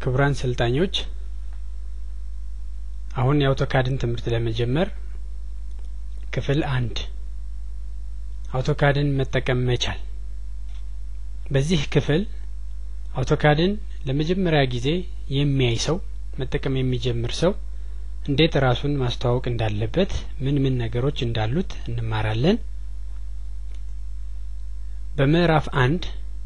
ክቡራን ሰልጣኞች አሁን የአውቶካድን ትምህርት ለመጀመር ክፍል አንድ አውቶካድን መጠቀም መቻል በዚህ ክፍል አውቶካድን ለመጀመሪያ ጊዜ የሚያይ ሰው መጠቀም የሚጀምር ሰው እንዴት ራሱን ማስተዋወቅ እንዳለበት ምን ምን ነገሮች እንዳሉት እንማራለን በምዕራፍ አንድ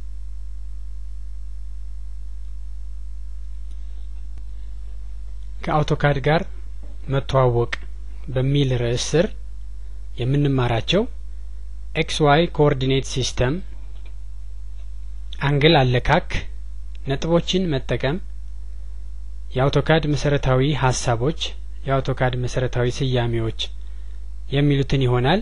ከአውቶካድ ጋር መተዋወቅ በሚል ርዕስ ስር የምንማራቸው ኤክስ ዋይ ኮኦርዲኔት ሲስተም አንግል አለካክ ነጥቦችን መጠቀም የአውቶካድ መሰረታዊ ሀሳቦች የአውቶካድ መሰረታዊ ስያሜዎች የሚሉትን ይሆናል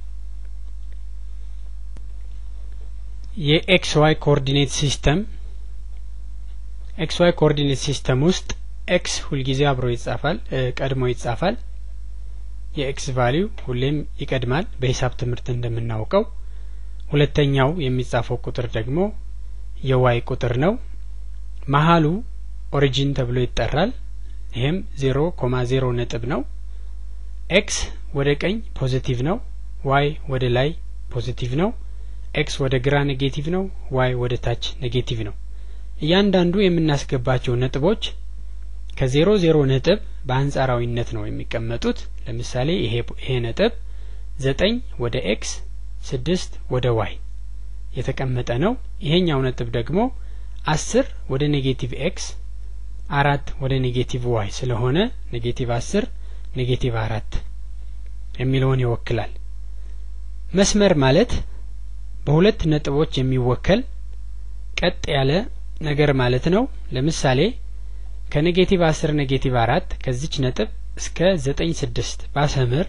የኤክስ ዋይ ኮኦርዲኔት ሲስተም ኤክስ ዋይ ኮኦርዲኔት ሲስተም ውስጥ ኤክስ ሁልጊዜ አብሮ ይጻፋል ቀድሞ ይጻፋል የኤክስ ቫሊው ሁሌም ይቀድማል በሂሳብ ትምህርት እንደምናውቀው ሁለተኛው የሚጻፈው ቁጥር ደግሞ የዋይ ቁጥር ነው መሀሉ ኦሪጂን ተብሎ ይጠራል ይሄም ዜሮ ኮማ ዜሮ ነጥብ ነው ኤክስ ወደ ቀኝ ፖዚቲቭ ነው ዋይ ወደ ላይ ፖዚቲቭ ነው ኤክስ ወደ ግራ ኔጌቲቭ ነው ዋይ ወደ ታች ኔጌቲቭ ነው እያንዳንዱ የምናስገባቸው ነጥቦች ከዜሮ ዜሮ ነጥብ በአንጻራዊነት ነው የሚቀመጡት ለምሳሌ ይሄ ይሄ ነጥብ ዘጠኝ ወደ ኤክስ ስድስት ወደ ዋይ የተቀመጠ ነው ይሄኛው ነጥብ ደግሞ አስር ወደ ኔጌቲቭ ኤክስ አራት ወደ ኔጌቲቭ ዋይ ስለሆነ ኔጌቲቭ አስር ኔጌቲቭ አራት የሚለውን ይወክላል መስመር ማለት በሁለት ነጥቦች የሚወከል ቀጥ ያለ ነገር ማለት ነው ለምሳሌ ከኔጌቲቭ አስር ኔጌቲቭ አራት ከዚች ነጥብ እስከ ዘጠኝ ስድስት ባሰምር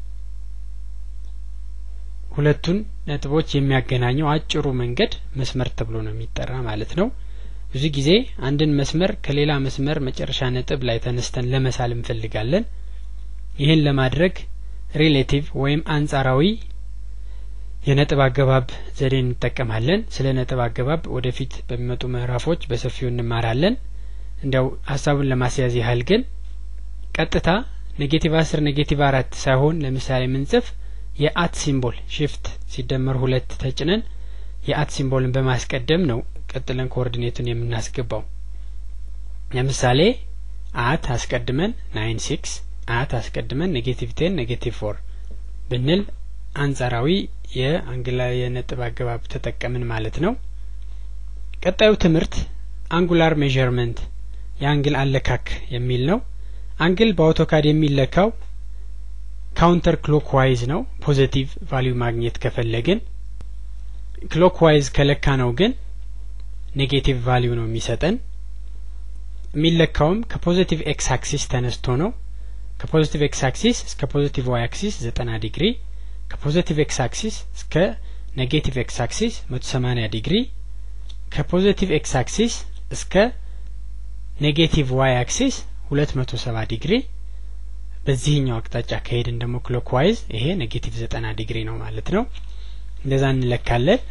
ሁለቱን ነጥቦች የሚያገናኘው አጭሩ መንገድ መስመር ተብሎ ነው የሚጠራ ማለት ነው ብዙ ጊዜ አንድን መስመር ከሌላ መስመር መጨረሻ ነጥብ ላይ ተነስተን ለመሳል እንፈልጋለን ይህን ለማድረግ ሪሌቲቭ ወይም አንጻራዊ የነጥብ አገባብ ዘዴ እንጠቀማለን ስለ ነጥብ አገባብ ወደፊት በሚመጡ ምዕራፎች በሰፊው እንማራለን እንዲያው ሀሳቡን ለማስያዝ ያህል ግን ቀጥታ ኔጌቲቭ አስር ኔጌቲቭ አራት ሳይሆን ለምሳሌ ምንጽፍ የአት ሲምቦል ሽፍት ሲደመር ሁለት ተጭነን የአት ሲምቦልን በማስቀደም ነው ቀጥለን ኮኦርዲኔቱን የምናስገባው ለምሳሌ አት አስቀድመን ናይን ሲክስ አት አስቀድመን ኔጌቲቭ ቴን ኔጌቲቭ ፎር ብንል አንጻራዊ የአንግላ የነጥብ አገባብ ተጠቀምን ማለት ነው ቀጣዩ ትምህርት አንጉላር ሜዠርመንት የአንግል አለካክ የሚል ነው አንግል በአውቶካድ የሚለካው ካውንተር ክሎክ ዋይዝ ነው ፖዘቲቭ ቫሊዩ ማግኘት ከፈለግን ክሎክ ዋይዝ ከለካ ነው ግን ኔጌቲቭ ቫሊዩ ነው የሚሰጠን የሚለካውም ከፖዚቲቭ ኤክስ አክሲስ ተነስቶ ነው ከፖዚቲቭ ኤክስ አክሲስ እስከ ፖዚቲቭ ዋይ አክሲስ ዘጠና ዲግሪ ከፖዚቲቭ ኤክስ አክሲስ እስከ ኔጌቲቭ ኤክስ አክሲስ መቶ ሰማኒያ ዲግሪ ከፖዚቲቭ ኤክስ አክሲስ እስከ ኔጌቲቭ ዋይ አክሲስ ሁለት መቶ ሰባ ዲግሪ በዚህኛው አቅጣጫ ከሄድን ደግሞ ክሎክ ዋይዝ ይሄ ኔጌቲቭ ዘጠና ዲግሪ ነው ማለት ነው እንደዛ እንለካለን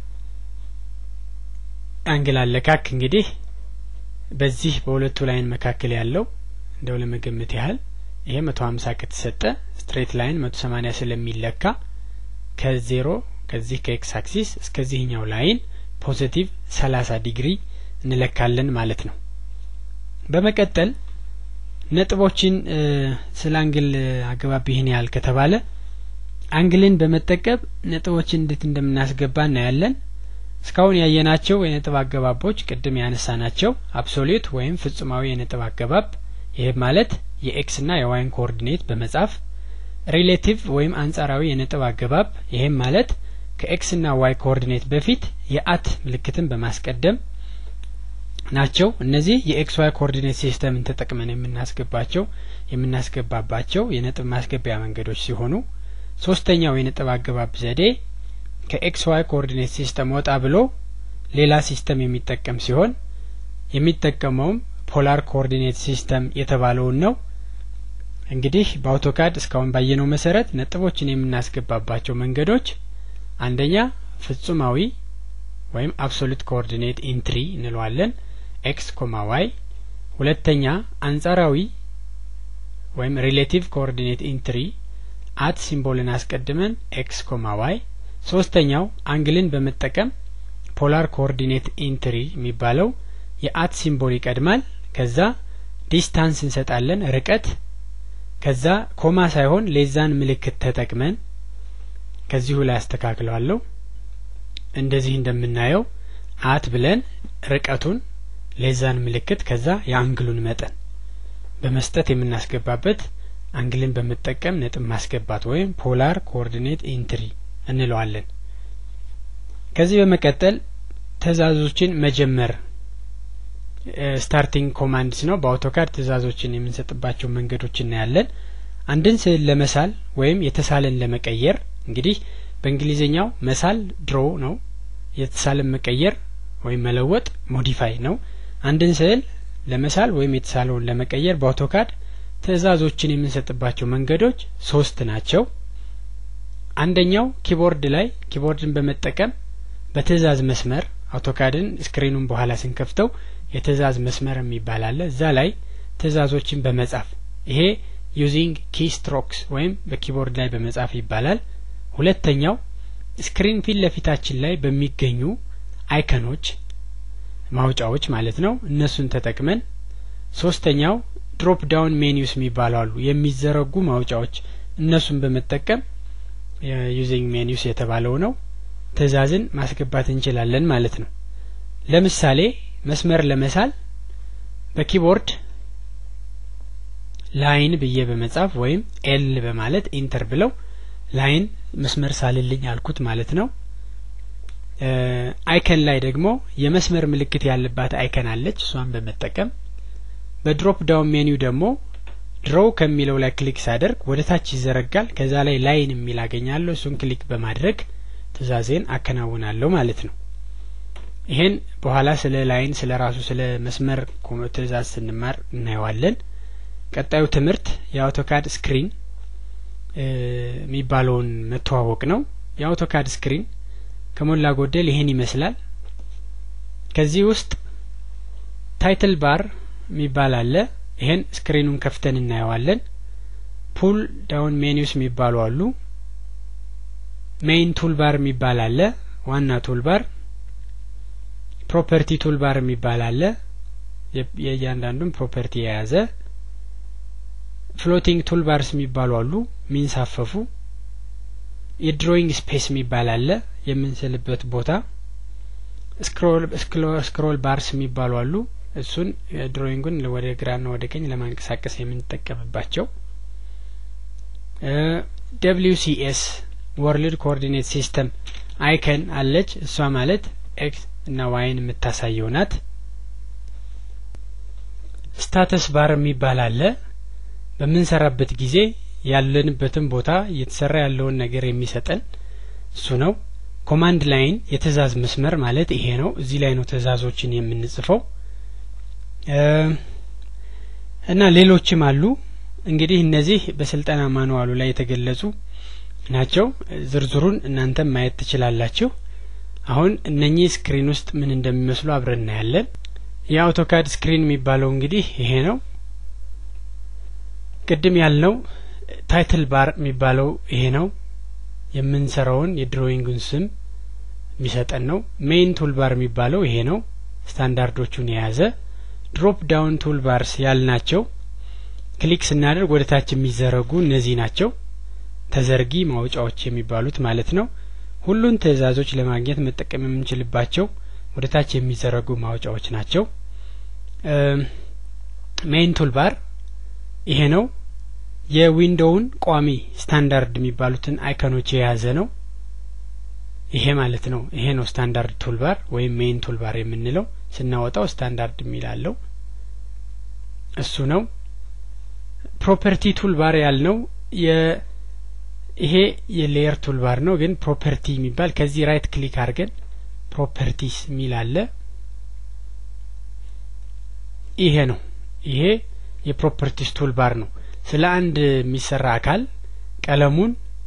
አንግል አለካክ እንግዲህ በዚህ በሁለቱ ላይን መካከል ያለው እንደው ለመገመት ያህል ይሄ መቶ ሀምሳ ከተሰጠ ስትሬት ላይን መቶ ሰማኒያ ስለሚለካ ከዜሮ ከዚህ ከኤክስ አክሲስ እስከዚህኛው ላይን ፖዚቲቭ ሰላሳ ዲግሪ እንለካለን ማለት ነው በመቀጠል ነጥቦችን ስለ አንግል አገባብ ይህን ያህል ከተባለ አንግልን በመጠቀም ነጥቦችን እንዴት እንደምናስገባ እናያለን እስካሁን ያየናቸው የነጥብ አገባቦች ቅድም ያነሳ ናቸው አብሶሌት ወይም ፍጹማዊ የነጥብ አገባብ ይህ ማለት የኤክስ ና የዋይን ኮኦርዲኔት በመጻፍ ሪሌቲቭ ወይም አንጻራዊ የነጥብ አገባብ ይህም ማለት ከኤክስ ና ዋይ ኮኦርዲኔት በፊት የአት ምልክትን በማስቀደም ናቸው እነዚህ የኤክስ ዋይ ኮኦርዲኔት ሲስተምን ተጠቅመን የምናስገባቸው የምናስገባባቸው የነጥብ ማስገቢያ መንገዶች ሲሆኑ ሶስተኛው የነጥብ አገባብ ዘዴ ከኤክስ ዋይ ኮኦርዲኔት ሲስተም ወጣ ብሎ ሌላ ሲስተም የሚጠቀም ሲሆን የሚጠቀመውም ፖላር ኮኦርዲኔት ሲስተም የተባለውን ነው እንግዲህ በአውቶካድ እስካሁን ባየነው መሰረት ነጥቦችን የምናስገባባቸው መንገዶች አንደኛ ፍጹማዊ ወይም አብሶሉት ኮኦርዲኔት ኢንትሪ እንለዋለን ኤክስ ኮማ ዋይ ሁለተኛ አንጻራዊ ወይም ሪሌቲቭ ኮኦርዲኔት ኢንትሪ አት ሲምቦልን አስቀድመን ኤክስ ኮማ ዋይ ሶስተኛው አንግልን በመጠቀም ፖላር ኮኦርዲኔት ኢንትሪ የሚባለው የአት ሲምቦል ይቀድማል ከዛ ዲስታንስ እንሰጣለን ርቀት ከዛ ኮማ ሳይሆን ሌዛን ምልክት ተጠቅመን ከዚሁ ላይ አስተካክለዋለሁ እንደዚህ እንደምናየው አት ብለን ርቀቱን ሌዛን ምልክት ከዛ የአንግሉን መጠን በመስጠት የምናስገባበት አንግልን በመጠቀም ነጥብ ማስገባት ወይም ፖላር ኮኦርዲኔት ኢንትሪ እንለዋለን ከዚህ በመቀጠል ትእዛዞችን መጀመር ስታርቲንግ ኮማንድስ ነው በአውቶካድ ትእዛዞችን የምንሰጥባቸው መንገዶች እናያለን አንድን ስዕል ለመሳል ወይም የተሳለን ለመቀየር እንግዲህ በእንግሊዝኛው መሳል ድሮ ነው የተሳለን መቀየር ወይም መለወጥ ሞዲፋይ ነው አንድን ስዕል ለመሳል ወይም የተሳለውን ለመቀየር በአውቶካድ ትእዛዞችን የምንሰጥባቸው መንገዶች ሶስት ናቸው አንደኛው ኪቦርድ ላይ ኪቦርድን በመጠቀም በትእዛዝ መስመር አውቶካድን ስክሪኑን በኋላ ስንከፍተው የትእዛዝ መስመር የሚባል አለ እዛ ላይ ትእዛዞችን በመጻፍ ይሄ ዩዚንግ ኪ ስትሮክስ ወይም በኪቦርድ ላይ በመጻፍ ይባላል ሁለተኛው ስክሪን ፊት ለፊታችን ላይ በሚገኙ አይከኖች ማውጫዎች ማለት ነው እነሱን ተጠቅመን ሶስተኛው ድሮፕ ዳውን ሜኒውስ የሚባሉ አሉ የሚዘረጉ ማውጫዎች እነሱን በመጠቀም ዩዚንግ ሜኒውስ የተባለው ነው ትእዛዝን ማስገባት እንችላለን ማለት ነው ለምሳሌ መስመር ለመሳል በኪቦርድ ላይን ብዬ በመጻፍ ወይም ኤል በማለት ኢንተር ብለው ላይን መስመር ሳልልኝ አልኩት ማለት ነው አይከን ላይ ደግሞ የመስመር ምልክት ያለባት አይከን አለች እሷን በመጠቀም በድሮፕ ዳውን ሜኒው ደግሞ ድሮው ከሚለው ላይ ክሊክ ሳደርግ ወደ ታች ይዘረጋል ከዛ ላይ ላይን የሚል አገኛለሁ እሱን ክሊክ በማድረግ ትእዛዜን አከናውናለሁ ማለት ነው ይሄን በኋላ ስለ ላይን ስለ ራሱ ስለ መስመር ትእዛዝ ስንማር እናየዋለን ቀጣዩ ትምህርት የአውቶካድ ስክሪን የሚባለውን መተዋወቅ ነው የአውቶካድ ስክሪን ከሞላ ጎደል ይሄን ይመስላል ከዚህ ውስጥ ታይትል ባር የሚባል አለ ይሄን ስክሪኑን ከፍተን እናየዋለን ፑል ዳውን ሜኒውስ የሚባሉ አሉ ሜይን ቱልባር የሚባል አለ ዋና ቱልባር ፕሮፐርቲ ቱልባር የሚባል አለ የእያንዳንዱን ፕሮፐርቲ የያዘ ፍሎቲንግ ቱልባርስ የሚባሉ አሉ ሚንሳፈፉ የድሮይንግ ስፔስ የሚባል አለ የምንስልበት ቦታ ስክሮል ባርስ የሚባሉ አሉ እሱን ድሮይንጉን ወደ ግራና ወደ ቀኝ ለማንቀሳቀስ የምንጠቀምባቸው ደብሊው ሲኤስ ወርልድ ኮኦርዲኔት ሲስተም አይከን አለች እሷ ማለት ኤክስ እና ዋይን የምታሳየው ናት ስታተስ ባር የሚባል አለ በምንሰራበት ጊዜ ያለንበትን ቦታ እየተሰራ ያለውን ነገር የሚሰጠን እሱ ነው ኮማንድ ላይን የትእዛዝ መስመር ማለት ይሄ ነው እዚህ ላይ ነው ትእዛዞችን የምንጽፈው እና ሌሎችም አሉ እንግዲህ እነዚህ በስልጠና ማንዋሉ ላይ የተገለጹ ናቸው ዝርዝሩን እናንተም ማየት ትችላላችሁ አሁን እነኚህ ስክሪን ውስጥ ምን እንደሚመስሉ አብረን እናያለን የአውቶካድ ስክሪን የሚባለው እንግዲህ ይሄ ነው ቅድም ያልነው ታይትል ባር የሚባለው ይሄ ነው የምንሰራውን የድሮይንጉን ስም የሚሰጠን ነው ሜይን ቱልባር የሚባለው ይሄ ነው ስታንዳርዶቹን የያዘ ድሮፕ ዳውን ቱልባርስ ያልናቸው ክሊክ ስናደርግ ወደ ታች የሚዘረጉ እነዚህ ናቸው ተዘርጊ ማውጫዎች የሚባሉት ማለት ነው ሁሉን ትእዛዞች ለማግኘት መጠቀም የምንችልባቸው ወደ ታች የሚዘረጉ ማውጫዎች ናቸው ሜይን ቱልባር ይሄ ነው የዊንዶውን ቋሚ ስታንዳርድ የሚባሉትን አይከኖች የያዘ ነው ይሄ ማለት ነው ይሄ ነው ስታንዳርድ ቱልባር ወይም ሜይን ቱልባር የምንለው ስናወጣው ስታንዳርድ የሚላለው እሱ ነው ፕሮፐርቲ ቱልባር ያልነው ይሄ የሌየር ቱልባር ነው ግን ፕሮፐርቲ የሚባል ከዚህ ራይት ክሊክ አድርገን ፕሮፐርቲስ የሚል አለ ይሄ ነው ይሄ የፕሮፐርቲስ ቱልባር ነው ስለ አንድ የሚሰራ አካል ቀለሙን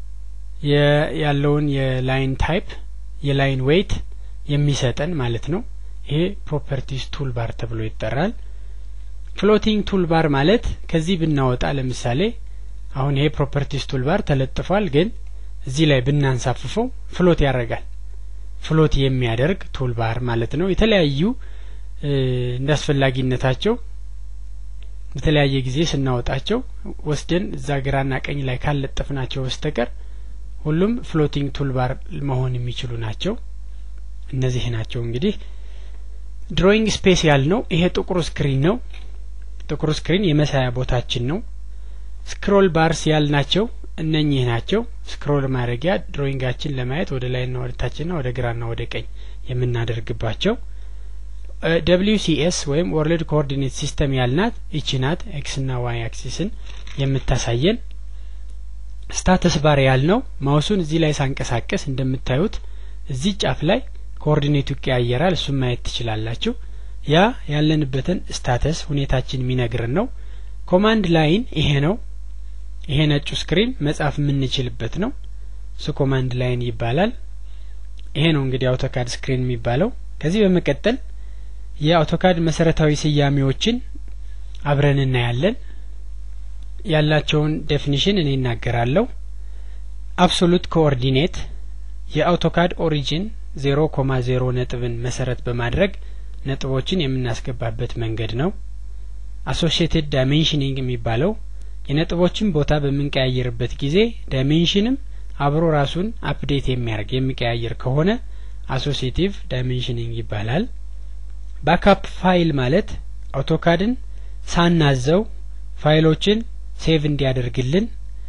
ያለውን የላይን ታይፕ የላይን ዌይት የሚሰጠን ማለት ነው ይሄ ፕሮፐርቲስ ቱልባር ተብሎ ይጠራል ፍሎቲንግ ቱልባር ማለት ከዚህ ብናወጣ ለምሳሌ አሁን ይሄ ፕሮፐርቲስ ቱልባር ተለጥፏል፣ ግን እዚህ ላይ ብናንሳፍፈው ፍሎት ያደርጋል። ፍሎት የሚያደርግ ቱልባር ማለት ነው። የተለያዩ እንደ አስፈላጊነታቸው በተለያየ ጊዜ ስናወጣቸው ወስደን እዛ ግራና ቀኝ ላይ ካለጠፍናቸው በስተቀር ሁሉም ፍሎቲንግ ቱልባር መሆን የሚችሉ ናቸው። እነዚህ ናቸው እንግዲህ ድሮይንግ ስፔስ ያልነው ይሄ ጥቁሩ ስክሪን ነው። ጥቁሩ ስክሪን የመሳያ ቦታችን ነው። ስክሮል ባርስ ያልናቸው እነኚህ ናቸው። ስክሮል ማድረጊያ ድሮይንጋችን ለማየት ወደ ላይና ወደ ታችና ወደ ግራና ወደ ቀኝ የምናደርግባቸው ደብሊው ሲኤስ ወይም ወርልድ ኮኦርዲኔት ሲስተም ያልናት ይቺ ናት። ኤክስ ና ዋይ አክሲስን የምታሳየን ስታተስ ባር ያልነው ማውሱን እዚህ ላይ ሳንቀሳቀስ እንደምታዩት እዚህ ጫፍ ላይ ኮኦርዲኔቱ ይቀያየራል። እሱም ማየት ትችላላችሁ። ያ ያለንበትን ስታተስ ሁኔታችን የሚነግርን ነው። ኮማንድ ላይን ይሄ ነው። ይሄ ነጩ ስክሪን መጻፍ የምንችልበት ነው። እሱ ኮማንድ ላይን ይባላል። ይሄ ነው እንግዲህ አውቶካድ ስክሪን የሚባለው። ከዚህ በመቀጠል የአውቶካድ መሰረታዊ ስያሜዎችን አብረን እናያለን። ያላቸውን ዴፊኒሽን እኔ እናገራለሁ። አብሶሉት ኮኦርዲኔት የአውቶካድ ኦሪጂን ዜሮ ኮማ ዜሮ ነጥብን መሰረት በማድረግ ነጥቦችን የምናስገባበት መንገድ ነው። አሶሺየትድ ዳይሜንሽኒንግ የሚባለው የነጥቦችን ቦታ በምንቀያየርበት ጊዜ ዳይሜንሽንም አብሮ ራሱን አፕዴት የሚያደርግ የሚቀያየር ከሆነ አሶሲቲቭ ዳይሜንሽኒንግ ይባላል። ባካፕ ፋይል ማለት አውቶካድን ሳናዘው ፋይሎችን ሴቭ እንዲያደርግልን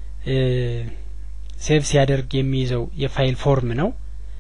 ሴቭ ሲያደርግ የሚይዘው የፋይል ፎርም ነው።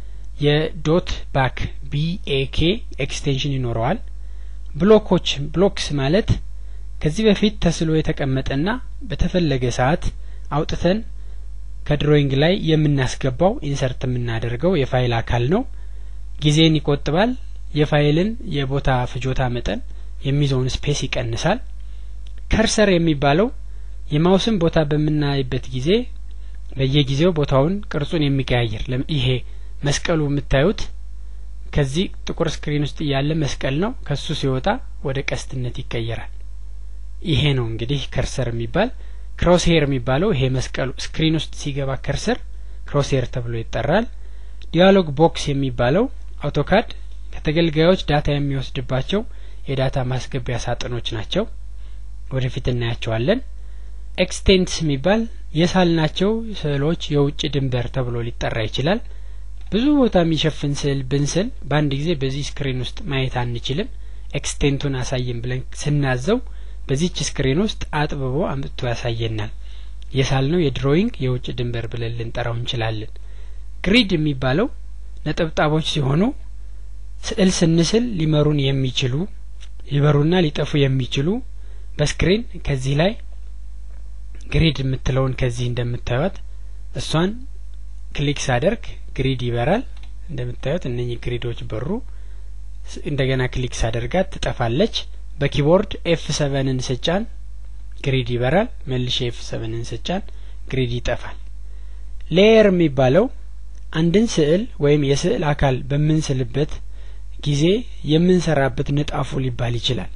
የዶት ባክ ቢኤኬ ኤክስቴንሽን ይኖረዋል። ብሎኮች ብሎክስ ማለት ከዚህ በፊት ተስሎ የተቀመጠና በተፈለገ ሰዓት አውጥተን ከድሮይንግ ላይ የምናስገባው ኢንሰርት የምናደርገው የፋይል አካል ነው። ጊዜን ይቆጥባል። የፋይልን የቦታ ፍጆታ መጠን የሚይዘውን ስፔስ ይቀንሳል። ከርሰር የሚባለው የማውስን ቦታ በምናይበት ጊዜ በየጊዜው ቦታውን ቅርጹን የሚቀያየር ይሄ መስቀሉ የምታዩት ከዚህ ጥቁር ስክሪን ውስጥ ያለ መስቀል ነው። ከሱ ሲወጣ ወደ ቀስትነት ይቀየራል። ይሄ ነው እንግዲህ ከርሰር የሚባል ክሮስሄር የሚባለው ይሄ መስቀሉ ስክሪን ውስጥ ሲገባ ከርሰር ክሮስሄር ተብሎ ይጠራል። ዲያሎግ ቦክስ የሚባለው አውቶካድ ከተገልጋዮች ዳታ የሚወስድባቸው የዳታ ማስገቢያ ሳጥኖች ናቸው። ወደፊት እናያቸዋለን። ኤክስቴንትስ የሚባል የሳልናቸው ስዕሎች የውጭ ድንበር ተብሎ ሊጠራ ይችላል። ብዙ ቦታ የሚሸፍን ስዕል ብንስል በአንድ ጊዜ በዚህ ስክሪን ውስጥ ማየት አንችልም። ኤክስቴንቱን አሳየን ብለን ስናዘው በዚች ስክሪን ውስጥ አጥብቦ አምጥቶ ያሳየናል። የሳልነው የድሮይንግ የውጭ ድንበር ብለን ልንጠራው እንችላለን። ግሪድ የሚባለው ነጠብጣቦች ሲሆኑ ስዕል ስንስል ሊመሩን የሚችሉ ሊበሩና ሊጠፉ የሚችሉ በስክሪን ከዚህ ላይ ግሪድ የምትለውን ከዚህ እንደምታዩት እሷን ክሊክ ሳደርግ ግሪድ ይበራል። እንደምታዩት እነኚህ ግሪዶች በሩ። እንደገና ክሊክ ሳደርጋት ትጠፋለች። በኪቦርድ ኤፍ ሰቨንን ስጫን ግሪድ ይበራል። መልሼ ኤፍ ሰቨንን ስጫን ግሪድ ይጠፋል። ሌየር የሚባለው አንድን ስዕል ወይም የስዕል አካል በምንስልበት ጊዜ የምንሰራበት ንጣፉ ሊባል ይችላል።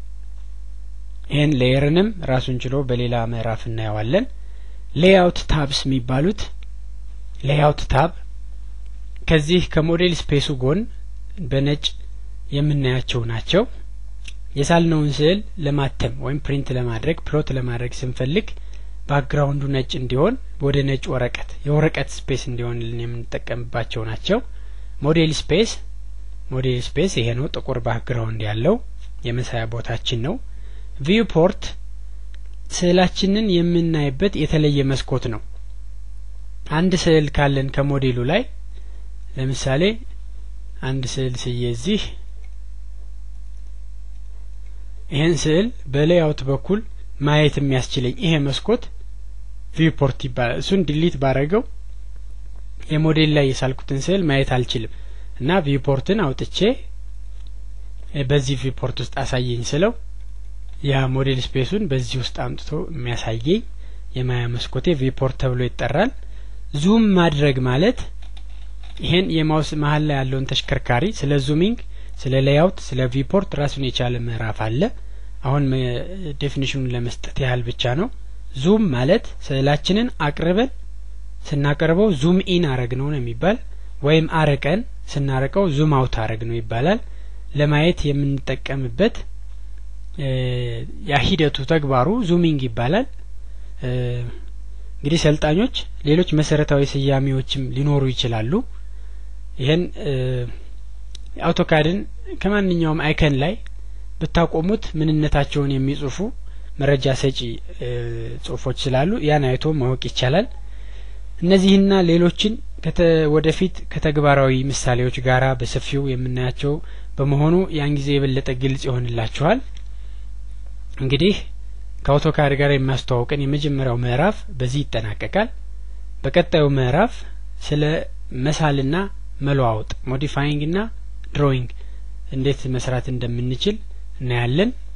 ይህን ሌየርንም ራሱን ችሎ በሌላ ምዕራፍ እናየዋለን። ሌይአውት ታብስ የሚባሉት ሌይአውት ታብ ከዚህ ከሞዴል ስፔሱ ጎን በነጭ የምናያቸው ናቸው። የሳልነውን ስዕል ለማተም ወይም ፕሪንት ለማድረግ ፕሎት ለማድረግ ስንፈልግ ባክግራውንዱ ነጭ እንዲሆን ወደ ነጭ ወረቀት የወረቀት ስፔስ እንዲሆንልን የምንጠቀምባቸው ናቸው። ሞዴል ስፔስ ሞዴል ስፔስ ይሄ ነው። ጥቁር ባክግራውንድ ያለው የመሳያ ቦታችን ነው። ቪው ፖርት ስዕላችንን የምናይበት የተለየ መስኮት ነው። አንድ ስዕል ካለን ከሞዴሉ ላይ ለምሳሌ አንድ ስዕል ስዬ እዚህ ይህን ስዕል በሌይአውት በኩል ማየት የሚያስችለኝ ይሄ መስኮት ቪውፖርት ይባላል። እሱን ዲሊት ባረገው የሞዴል ላይ የሳልኩትን ስዕል ማየት አልችልም እና ቪውፖርትን አውጥቼ በዚህ ቪውፖርት ውስጥ አሳየኝ ስለው ያ ሞዴል ስፔሱን በዚህ ውስጥ አምጥቶ የሚያሳየኝ የማያ መስኮቴ ቪውፖርት ተብሎ ይጠራል። ዙም ማድረግ ማለት ይሄን የማውስ መሀል ላይ ያለውን ተሽከርካሪ ስለ ዙሚንግ፣ ስለ ሌይአውት፣ ስለ ቪውፖርት ራሱን የቻለ ምዕራፍ አለ። አሁን ዴፊኒሽኑን ለመስጠት ያህል ብቻ ነው። ዙም ማለት ስዕላችንን አቅርበን ስናቀርበው ዙም ኢን አረግ ነው ነው የሚባል ወይም አርቀን ስናርቀው ዙም አውት አረግ ነው ይባላል። ለማየት የምንጠቀምበት ያ ሂደቱ ተግባሩ ዙሚንግ ይባላል። እንግዲህ ሰልጣኞች ሌሎች መሰረታዊ ስያሜዎችም ሊኖሩ ይችላሉ። ይህን አውቶካድን ከማንኛውም አይከን ላይ ብታቆሙት ምንነታቸውን የሚጽፉ መረጃ ሰጪ ጽሁፎች ስላሉ ያን አይቶ ማወቅ ይቻላል። እነዚህና ሌሎችን ወደፊት ከተግባራዊ ምሳሌዎች ጋር በሰፊው የምናያቸው በመሆኑ ያን ጊዜ የበለጠ ግልጽ ይሆንላችኋል። እንግዲህ ከአውቶካድ ጋር የሚያስተዋውቀን የመጀመሪያው ምዕራፍ በዚህ ይጠናቀቃል። በቀጣዩ ምዕራፍ ስለ መሳልና መለዋወጥ ሞዲፋይንግ እና ድሮዊንግ እንዴት መስራት እንደምንችል እናያለን።